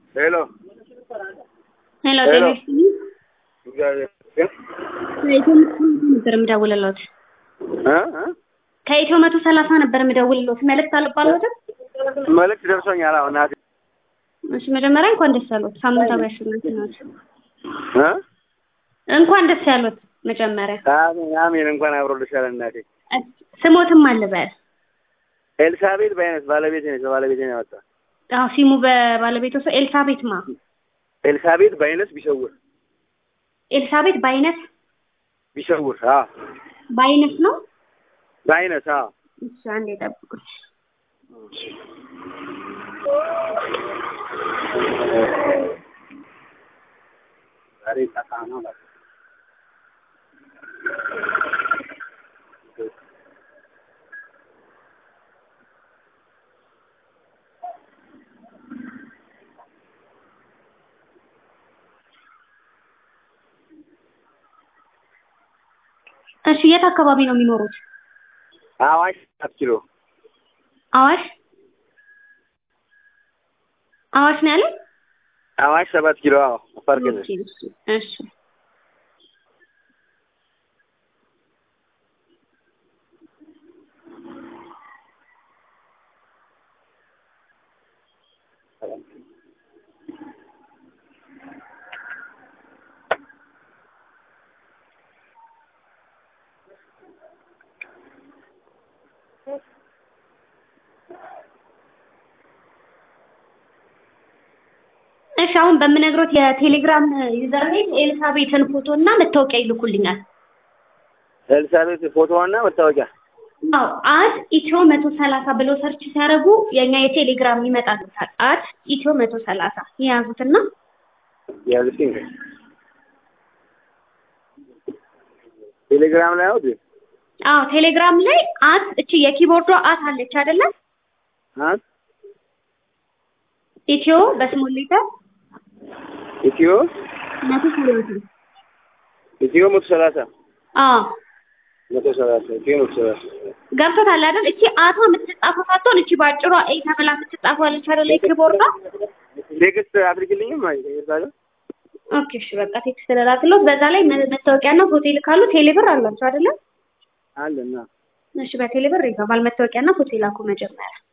ሄሎ ሄሎ ሄሎ። ጤና ይስጥልኝ። እግዚአብሔር ይመስገን። ከኢትዮ መቶ ነበር የምደውልልዎት። እ እ ከኢትዮ መቶ ሰላሳ ነበር የምደውልልዎት። መልዕክት አልባለዎትም? መልዕክት ደርሶኛል። አሁን እናቴ እሺ መጀመሪያ እንኳን ደስ ያሎት። ሳምንታዊ አሸናፊ ናቸው። እ እንኳን ደስ ያሎት። መጀመሪያ አሜን አሜን። እንኳን አብሮልሻል እናቴ። እሺ፣ ስሞትም አለ በል ኤልሳቤጥ በአይነት ባለቤቴ ነች። ባለቤቴ ነው ያወጣ አዎ ሲሙ በባለቤቱ ሰው ኤልሳቤት ማ ኤልሳቤጥ በአይነት ቢሰውር ኤልሳቤት በአይነት ቢሰውር አ በአይነት ነው። በአይነት አ እሺ አንዴ ጠብቁኝ። ዛሬ ጠፋ ነው ማለት እሺ የት አካባቢ ነው የሚኖሩት? አዋሽ ሰባት ኪሎ አዋሽ አዋሽ ነው ያለኝ? አዋሽ ሰባት ኪሎ አዎ አፋር ክልል እሺ እሺ እሺ እሺ አሁን በምነግሮት የቴሌግራም ዩዘር ኔም ኤልሳቤትን ፎቶ እና መታወቂያ ይልኩልኛል። ኤልሳቤጥ ፎቶዋና መታወቂያ አዎ አት ኢትዮ መቶ ሰላሳ ብሎ ሰርች ሲያደርጉ የኛ የቴሌግራም ይመጣሉታል። አት ኢትዮ መቶ ሰላሳ የያዙትና ያዝልኝ ቴሌግራም ላይ አውጥ አዎ ቴሌግራም ላይ አት እቺ የኪቦርዷ አት አለች አይደለም? አት ኢትዮ በስሞል ሌተር ኢትዮ መቶ ሰላሳ ኢትዮ መቶ ሰላሳ አዎ መቶ ሰላሳ ኢትዮ መቶ ሰላሳ ገብቶታል አይደል? እቺ አቷ የምትጻፈው ሳትሆን እቺ ባጭሯ ኤ ተብላ የምትጻፈው አለች አይደል? የኪቦርዷ ቴክስት አድርግልኝም አይ ይባላል ኦኬ እሺ በቃ ቴክስት ልላክልዎት። በዛ ላይ መ- መታወቂያና ፎቶ ይልካሉ። ቴሌብር አላችሁ አይደለም? አለና እሺ በቴሌብር ይገባል። መታወቂያና ፎቶ ይላኩ መጀመሪያ